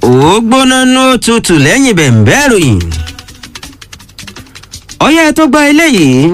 ó gbóná ní ó tutù lẹ́yìn bẹ̀ǹbẹ́ ìròyìn ọyẹ́ tó gba eléyìí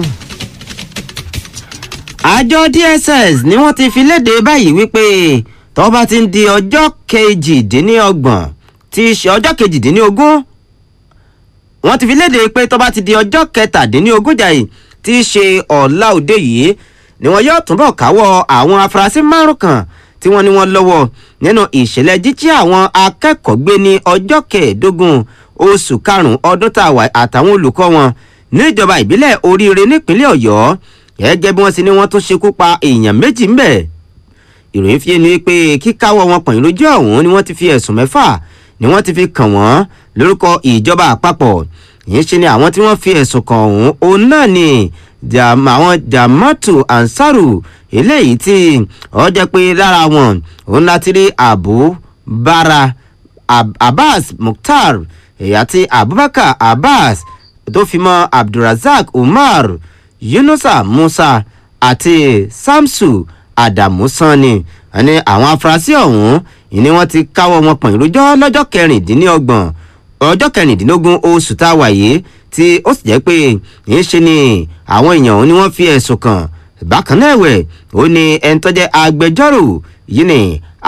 àjọ dss ni wọ́n ti fi léde báyìí wípé tó bá ti ń di ọjọ́ kejìdínlọ́gbọ̀n tí í ṣe ọjọ́ kejìdínlógún wọ́n ti fi léde pé tó bá ti di ọjọ́ kẹtàdínlógún jàì tí í ṣe ọ̀la òde yìí ni wọn yóò túbọ̀ káwọ́ àwọn afurasí márùn kan tí wọ́n ní wọ́n lọ́wọ́ nínú ìṣẹ̀lẹ̀ jíjí àwọn akẹ́kọ̀ọ́ gbé ní ọjọ́ kẹẹ̀ẹ́dógún oṣù karùn-ún ọdún tá a wà àtàwọn olùkọ́ wọn níjọba ìbílẹ̀ oríire nípínlẹ̀ ọ̀yọ́ gẹ́gẹ́ bí wọ́n sì ní wọ́n tún ṣekú pa èèyàn méjì ń bẹ̀. ìròyìn fi ni pé kíkáwọ́ wọn pọ̀nyìn lójú ọ̀hún ni wọ́n ti fi ẹ̀sùn mẹ́fà ni wọ́n ti fi kàn wọ́n lórúkọ ìjọba àpapọ̀ yìí ṣe ni àwọn tí wọ́n fi ẹ̀sùn kàn ọ̀hún òun náà ni àwọn jamatu ansaru eléyìí tí ọ jẹ́ pé lára wọn òun láti rí abu bara Ab abbas mukhtar àti abubakar abbas tó fi mọ́ abdulrasaq umar yunusa musa àti samsu adamu sanni ẹni àwọn afurasí ọ̀hún ìní wọ́n ti káwọ́ wọn pọ̀n ìrójọ́ lọ́jọ́ kẹrìndínlọ́gbọ̀n ọjọ́ kẹrìndínlógún oṣù tá a wà yìí tí ó sì jẹ́ pé ń ṣe ni àwọn èèyàn òun ni wọ́n fi ẹ̀sùn kàn bákan náà ẹ̀wẹ̀ ó ní ẹni tó jẹ́ agbẹjọ́rò yìí ni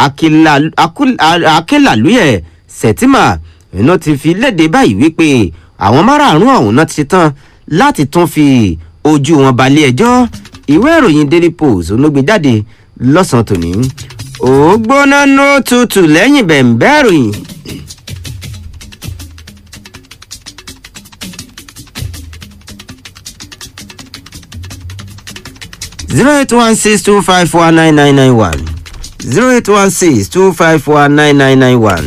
akínlàlúyẹ̀ sẹ̀tìmà iná ti fi léde báyìí wípé àwọn márààrún ọ̀hún náà ti ṣetán láti tún fi ojú wọn balẹ̀ ẹjọ́ ìwé ìròyìn daily post olóògbé jáde lọ́sàn-án tòní ó gbóná nó tutù lẹ́yìn bẹ̀ǹbẹ́ ìròyìn. zero eight one six two five four nine nine nine one zero eight one six two five four nine nine nine one.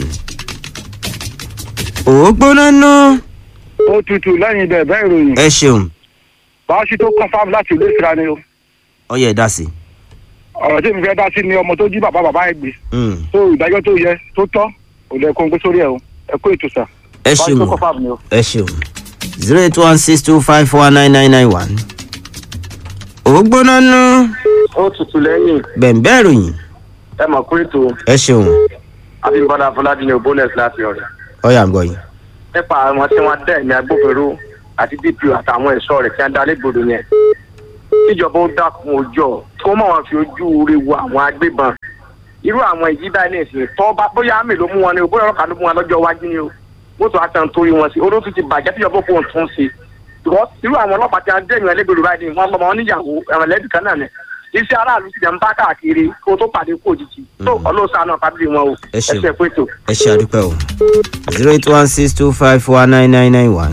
ó gbóná ná. ó tutù lẹ́yìn bẹ́ẹ̀ bẹ́ẹ̀ ìròyìn. ẹ ṣeun báṣí tó confam láti ìlú ìsira ni o. ọyẹ dá sí. ọ̀rọ̀ tí mi fẹ́ dá sí ni ọmọ tó jí bàbá bàbá ẹ̀ gbé. Mm. tó ìdájọ́ tó yẹ tó tọ́ ò lẹ kó ń gbé sórí ẹ̀ o ẹ kó ètò sà. ẹ báṣí tó ṣeun confam ni o. ẹ ṣeun zero eight one six two five four nine nine nine one. ó gbóná ná. ó tutù lẹ́yìn bẹ̀ǹbẹ́ ìròyìn ẹ mọ̀ pé ètò ẹ ṣeun abímbọ́lá fọládé ní bonus láti ọ̀rẹ́ ọyà ń gbọ́ yín. nípa àwọn tí wọ́n dẹ̀ ní agbófinró àti dpo àtàwọn ẹ̀ṣọ́ rẹ̀ tí wọ́n dá légbodò yẹn tíjọba ó dákun ojú ọ̀ tó mọ̀ wọn fi ojú rí wo àwọn agbébọn irú àwọn èyí báyìí ní ìsìn tó bá bóyá àmì ló mú wọn ni o bóyá ọlọ́kà ló mú wọn lọ́jọ́ iwájú ni o wọ́n tó àtàn torí wọn sí olóòtú ti bàjẹ́ tíjọba ó fóun tún sí because irú àwọn ọlọ́pàá tí wọ́n dẹ̀yìn ẹlẹ́gbẹ̀rún báyìí ni wọ́n lọ́mọ wọn níyàwó ẹ̀wọ̀n lẹ́dùn kan náà ni iṣẹ́ aráàlú ti jẹ́ ń bá káàkiri kó tó pàdé kó òjijì tó ọlọ́sàn náà fábílì wọn o Ẹ ṣeun. ẹsẹ̀ pẹ̀tò. ẹ ṣe àdúpẹ́ o zero eight one six two five four nine nine nine one.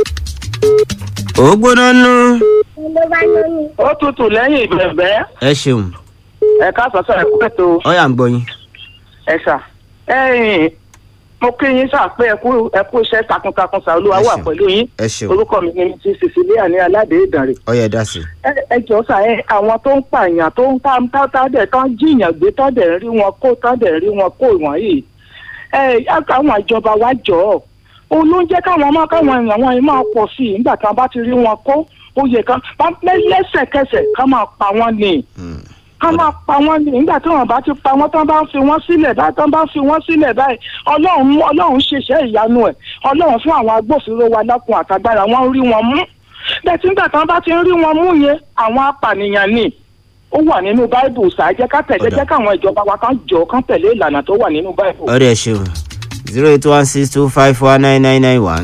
ó gbóná ná. ó tutù lẹ́yìn ìbẹ̀bẹ̀ ẹ ṣeun ẹ̀ka sọ̀sọ̀ ẹ̀kú ètò ọyà ń gbọ́ yín. ẹ̀ṣà ẹ̀yìn mo kí yín sà pé ẹ̀kú ẹ̀kú iṣẹ́ takuntakun sà olúwa Ẹ wà ṣeun. pẹ̀lú yín ẹ ṣeun orúkọ mi ni ti Cecilia ní aládé ìdànrè ọyà dá sí. ẹ ẹ jọ sà ẹ àwọn tó ń pààyàn tó ń tá tá tá dẹ̀ tán jíyàn gbé tán dẹ̀ ń rí wọn kó tán dẹ̀ ń rí wọn kó wọ̀nyí ẹ káwọn ìjọba wa jọ ọ òun ló ń jẹ́ káwọn ọmọ káwọn èèyàn wọn yìí máa pọ̀ sí i nígbà tí wọ́n bá ti rí wọn kó ó yẹ ká lẹ́sẹ̀kẹsẹ̀ ká máa pa wọ́n ni Mm. ká máa pa wọ́n ní nígbà tí wọ́n bá ti pa wọ́n tán bá ń fi wọ́n sílẹ̀ báyìí tán bá ń fi wọ́n sílẹ̀ báyìí ọlọ́run ọlọ́run ṣiṣẹ́ ìyanu ẹ̀ ọlọ́run fún àwọn agbófinró wa lákun àtagbára wọ́n ń rí wọn mú bẹ́ẹ̀ tí nígbà tán bá ti ń rí wọn mú yẹn àwọn apànìyàn ni ó wà nínú báìbù ṣáájẹ́ ká tẹ̀lé Ọ̀dà. jẹ́ káwọn ìjọba wa kan jọ kán tẹ̀lé ìlànà tó wà nínú báìbù. ọ̀rẹ́ ẹ ṣeun zero eight one six two five four nine nine nine one.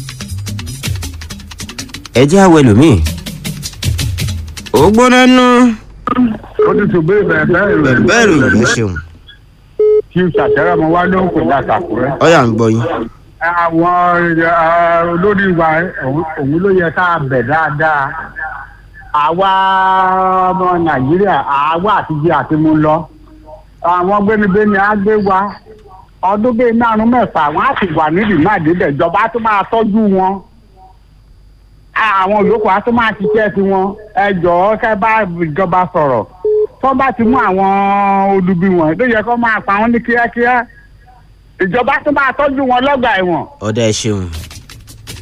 ẹ jẹ́ àwọ̀ ẹlòmíì. ó gbóná ná. ó tutù bẹ́ẹ̀ bẹ́ẹ̀ bẹ́ẹ̀ ìròyìn. bẹ̀ǹbẹ́ ìròyìn ẹ ṣeun kí n ṣàtẹ́rẹ́ ọmọ wa ló ń pè láti àkúrẹ́. ọyà ń gbọ́ yín. àwọn eh, olórí wa òun òun ló yẹ ká bẹ̀ dáadáa àwa ọmọ nàìjíríà àwa àtijọ́ àti mú lọ àwọn gbénigbéni á gbé wa ọdún bíi márùn mẹ́fà wọn á sì wà nídìí má débẹ̀ ìjọba á tún máa tọ́jú wọn àwọn olóko á tún máa ṣiṣẹ́ sí wọn ẹ jọ̀ọ́ kẹ́ bá ìjọba sọ̀rọ̀ tó bá ti mú àwọn olubi wọn ló yẹ kó máa pa wọn ní kíákíá ìjọba tó máa tọ́jú wọn lọ́gbà ẹ̀wọ̀n. ọ̀dà ẹ ṣeun